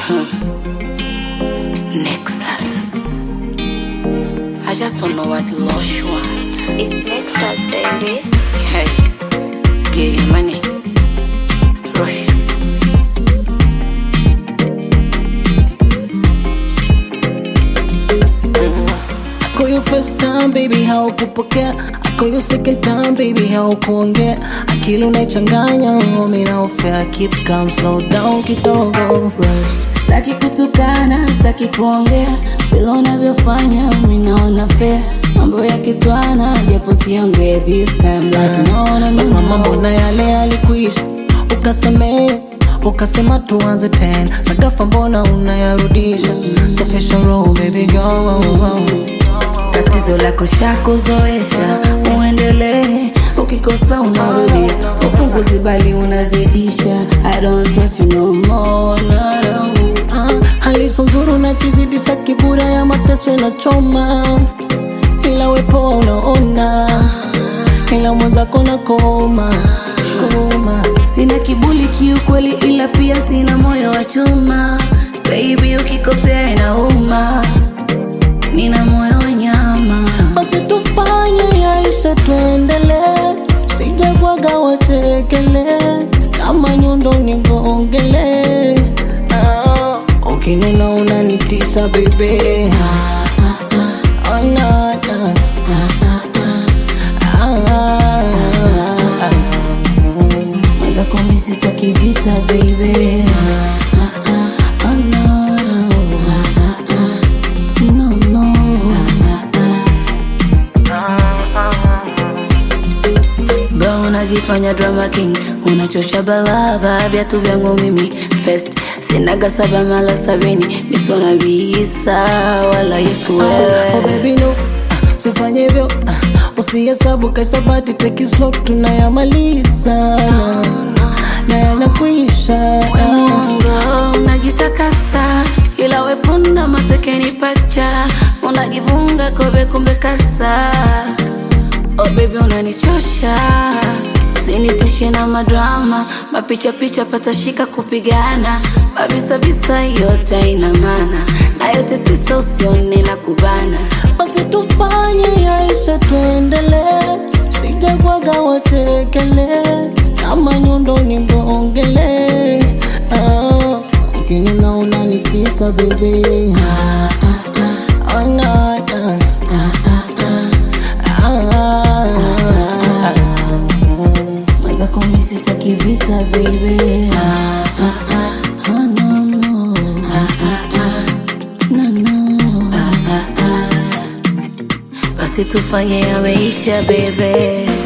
Nexus. I just don't know what Lush want. It's Nexus, baby. Hey, get your money. Rush. I call you first time baby, haukupokea. I call you second time baby, haukuongea. Akili unaichanganya, mimi naofea. Keep calm, slow down kidogo. Sitaki kutukana, sitaki kuongea bila unavyofanya, mimi naona fair. Mambo ya kitwana, japo siongee this time like no no no. Basi mama, mbona yale yalikuisha? Ukasamehe, ukasema tuanze tena. Sagafa mbona unayarudisha? Safisha roho baby girl. Tatizo lako shakuzoesha, uendelee. Ukikosa unarudi, upunguzi bali unazidisha. I don't trust you no more, no, no. Ah, hali so nzuri na kizidisha kibura ya mateso inachoma, ila wepo unaona, ila mwenzako na koma koma. Sina kibuli kiukweli, ila pia sina moyo wa chuma. Baby, ukikosea inauma, nina moyo wa nyama. Basi tufanye yaisha, tuendelee, sijabwaga wachekele, kama nyundo nigongele. Ah, ukinuna unanitisha bebe, ah, ah, ah, oh, na, na. Ah, ah, ah. Mwanza kumi sitaki vita baby. Ah, ah, ah, oh, no, no. Ah, ah, ah. No, no. Bro, unajifanya drama king, unachosha balava viatu vyangu mimi first sinaga saba mala sabini misona bisa wala Yesu Oh wewe baby no, ah, usifanye hivyo ah, usihesabu kaisabati take it slow, tunayamaliza na, na yanakwisha ah. Mwongo unajitakasa, ila wepunda matekeni pacha, unajivunga kobe kumbe kasa. Oh baby unanichosha, sinitishe na madrama, mapicha picha patashika kupigana, mabisa bisa yote ina maana, na yote tisa usione na kubana. Basi tufanye yaisha, tuendelee, sijabwaga wachekele, kama nyundo nigongele. Ah, ukinuna unanitisa bebe, ah, ah, ah, oh, na, na. Ah, ah, ah, ah, ah. Mwanza kumi sitaki vita baby. Ah, ah, ah, oh, no, no. Ah, ah, ah, no, no. Ah, ah, ah. Basi tufanye yameisha baby.